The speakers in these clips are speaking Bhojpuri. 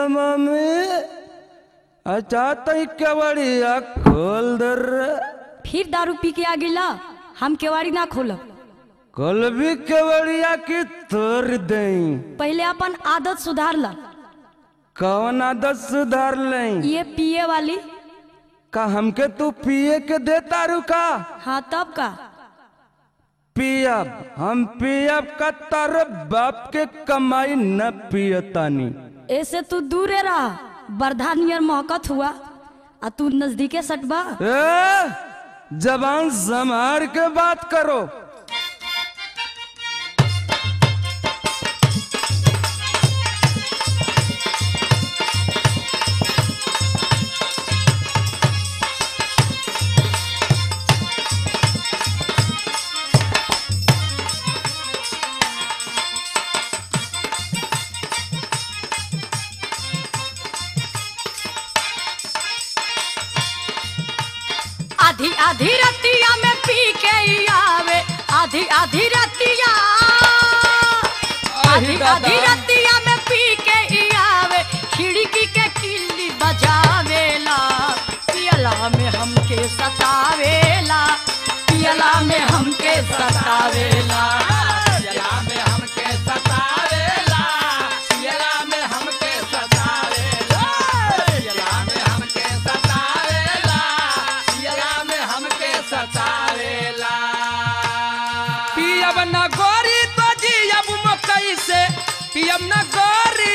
मम्मी अच्छा तई केवड़िया खोल दर फिर दारू पी के आ गिला हम केवाड़ी ना खोलब कल भी केवड़िया की तोड़ दई पहले अपन आदत सुधार ला कौन आदत सुधार लई ये पिए वाली का हमके तू पिए के देता रुका हाँ तब का पियब हम पियब का तार बाप के कमाई न पियतानी ऐसे तू दूरे रहा बरधा नियर महकत हुआ आ तू नजदीके सटबा ए, जबान संभार के बात करो आधी आधी रतिया में पी के ही आवे आधी आधी रतिया आधी आधी रतिया में पी के ही आवे खिड़की के किल्ली बजावेला पियला में हमके सतावेला पियला में हमके सतावेला पियला में हमके सतावेला पियला में हमके सतावेला पियला में हमके सतावेला पियला में हमके सतावेला पियब न गोरी तो जियब मकई से पियब न गोरी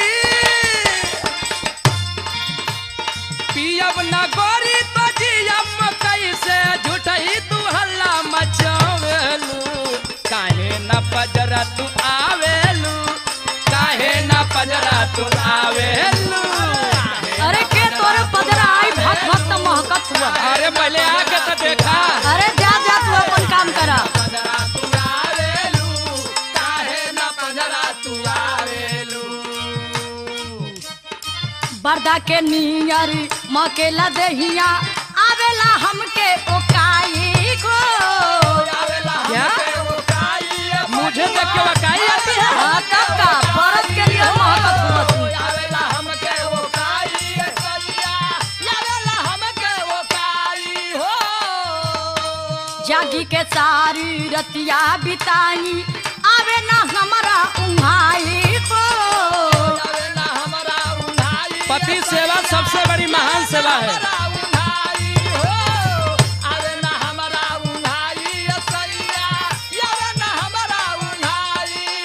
पियब न गोरी तो जियब मकई से झूठही तू हल्ला मचावेलू काहे न पजरा तू आवेलू काहे न पजरा तू आवेलू अरे के तोरे पदरा आई भक्त भक्त महकत हुआ अरे पहले आके तो देखा अरे जा जा तू अपन काम करा पंजरा तू आवेलू काहे न पंजरा तू आवेलू बरदा के नियर मकेला दहिया आवेला हमके ओकाई को आवेला क्या? हमके वो काई मुझे देख के वकाई आती है हाँ, तब का बरद के लिए महकत हुआ तू आवेला हमके वो काई सैया आवेला हमके वो काई हो जागी के सारी रतिया बिताई आवे ना हमारा उन्हाई को आवेला हमरा उन्हाई पति सेवा सबसे बड़ी महान सेवा है हमरा उन्हाई हो आवेला हमरा उन्हाई सैया आवेला हमरा उन्हाई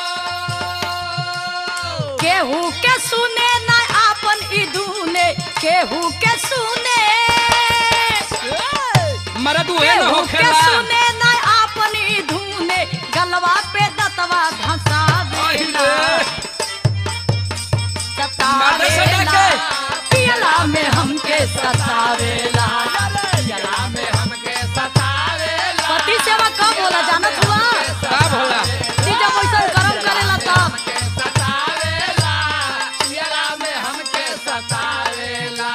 हो केहू के सुने ना आपन इदूने केहू के सुने मरद उहे न केहू के होखेला सुने ना आपन इदूने गलवा पे दतवा धंसा देला मारने से सतावेला डके। पियला में हमके सतावेला पियला में हमके सतावेला पति सेवा कब होला जानत हुआ का भोला ती जब वैसन कर्म करेला तब हमके सतावेला पियला में हमके सतावेला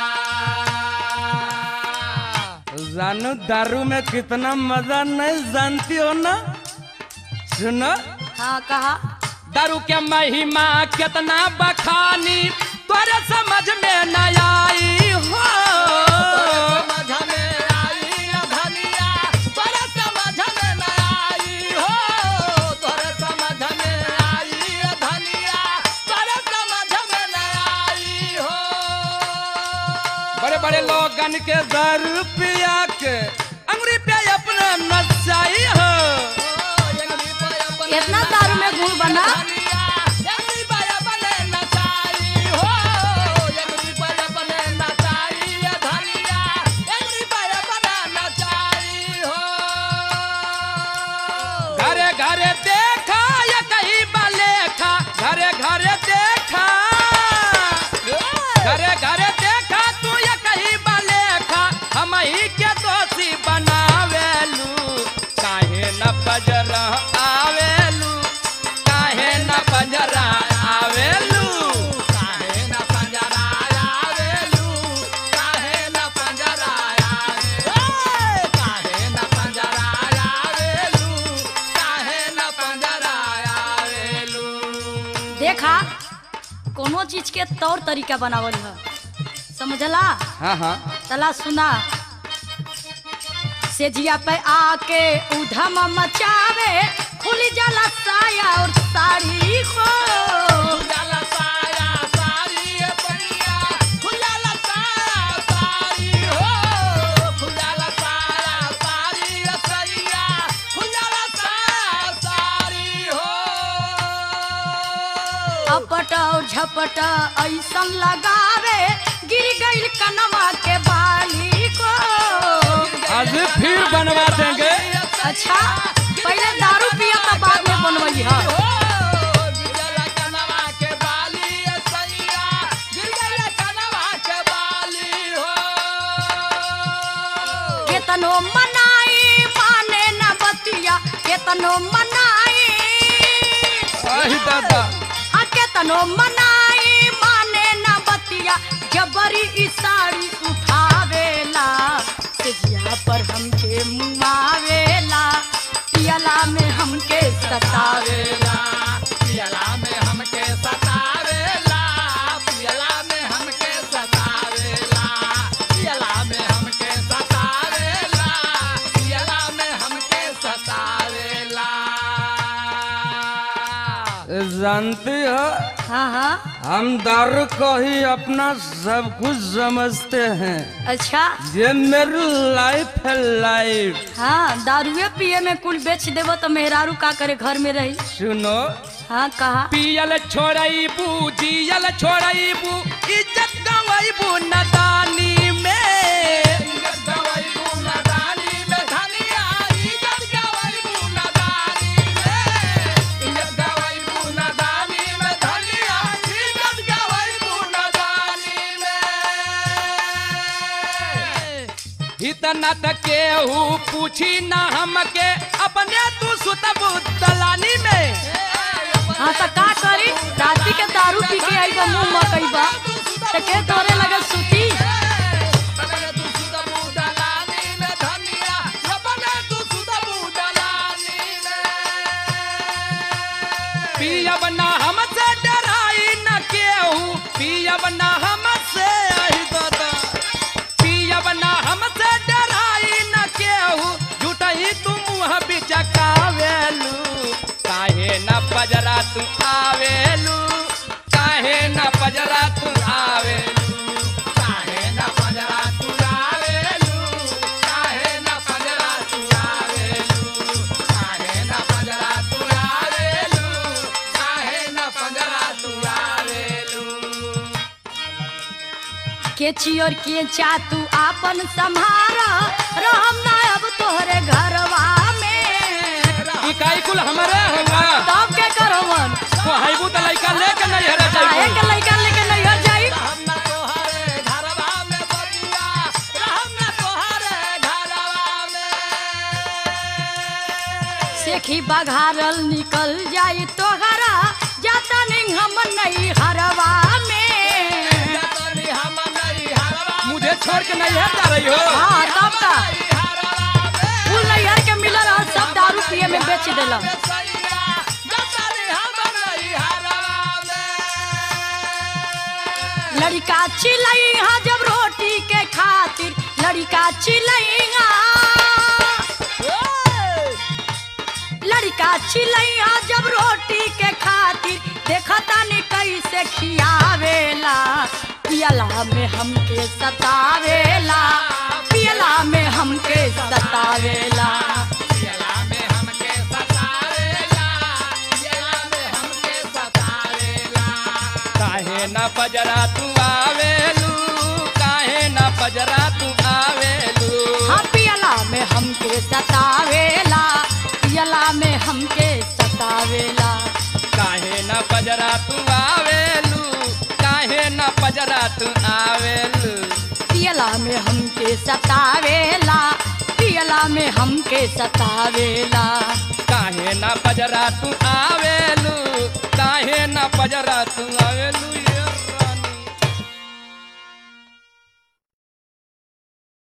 जानू दारू में कितना मजा नहीं जानती हो ना सुनो हाँ कहा दारू के महिमा कितना बखानी तोरे समझ में न आई हो समझ में आई धनिया तोरे समझ में न आई हो तोरे समझ में आई धनिया तोरे समझ में न आई हो बड़े बड़े लोगन के दारू पिया के अंगुरी पे अपना नचाई हो इतना दारू में गुड़ बना घरे घरे देखा या कहीं बलेखा घरे घरे देखा घरे घरे देखा तू या कहीं बलेखा हम ही के दोषी बनावेलू काहे न बजर आवेलू काहे न के तौर तरीका बनावल है समझला हाँ हाँ चला सुना सेजिया पे आके उधम मचावे खुली जाला साया और साड़ी को खुजाला साया सारी ए पैया खुजाला साया सारी हो खुजाला साया सारी ए सैया खुजाला साया सारी हो अपट और झपट ऐसन लगावे गिर गईल कनवा के बाली को आज फिर बनवा देंगे अच्छा पहले दारू पिया था बाद में बनवई है हो गिरला कनवा के बाली ए सैया गिरला कनवा के बाली हो केतनो मनाई माने न बतिया केतनो मनाई आही दादा आ केतनो मनाई माने न बतिया जबरी ई साड़ी उठावेला सेजिया पर हमके मुआवेला पियला में हमके सतावेला पियला में हमके सतावेला पियला में हमके सतावेला पियला में हमके सतावेला पियला में हमके सतावेला जानती हो हाँ हाँ हम दारू को ही अपना सब कुछ समझते हैं अच्छा ये मेरी लाइफ है लाइफ हाँ दारुए पिए में कुल बेच देबो तो मेहरारू का करे घर में रही सुनो हाँ कहा पियल छोड़बू जियल छोड़बू इज्जत गवैबू नदानी में इज्जत गवैबू नदानी में धनिया इज्जत गवैबू नदानी में इज्जत गवैबू नदानी में धनिया इज्जत गवैबू नदानी में इतना तक केहू पूछी ना हमके अपने तू सुतबू दलानी में हाँ तो का करी राती के दारू पी के आई बा मुंह मकई बा तो के तोरे लगे सुती बने तू सुदबू दलानी में धनिया बने तू सुदबू दलानी में पियब ना हमसे डराई न केहू पियब ना हमसे आही दादा पियब ना हमसे डराई न केहू झूठही तू मुँह बिचकावेलू काहे न पजरा तू आवेलू काहे न पजरा तू आवेलू काहे न पजरा तू आवेलू काहे न पजरा तू आवेलू काहे न पजरा तू आवेलू काहे न पजरा तू आवेलू के चियोर के चा तू आपन संभारा रहम ना अब तोहरे घरवा में इकाई कुल हमारे होला तब के करवन तो हाइबू त लइका लेके नहीं हरा काहे जाइबू के लइका लेके नहीं हो जाई रहम न तोहरे घरवा में बबुआ रहम न तोहरे घरवा में सेखी बघारल निकल जाई तोहरा जाता नहीं हम नहीं हरवा में जतनी हम नहीं हरवा मुझे छोड़ के नहीं है जा रही हो हाँ तब का नहीं हरवा में फूल नैहर के मिलल और सब दारू पिए में बेच देला लड़का चिलैहा जब रोटी के खातिर लड़का चिलैहा लड़का चिलैहा जब रोटी के खातिर देखता नहीं कैसे खियावेला पियला में हमके सतावेला पियला में हमके सतावेला काहे न पजरा तू आवेलू काहे न पजरा तू आवेलू हाँ पियला में हमके सतावेला पियला में हमके सतावेला काहे न पजरा तू आवेलू काहे न पजरा तू आवेलू पियला में हमके सतावेला पियला में हमके सतावेला काहे न पजरा तू आवेलू काहे न पजरा तू आवेलू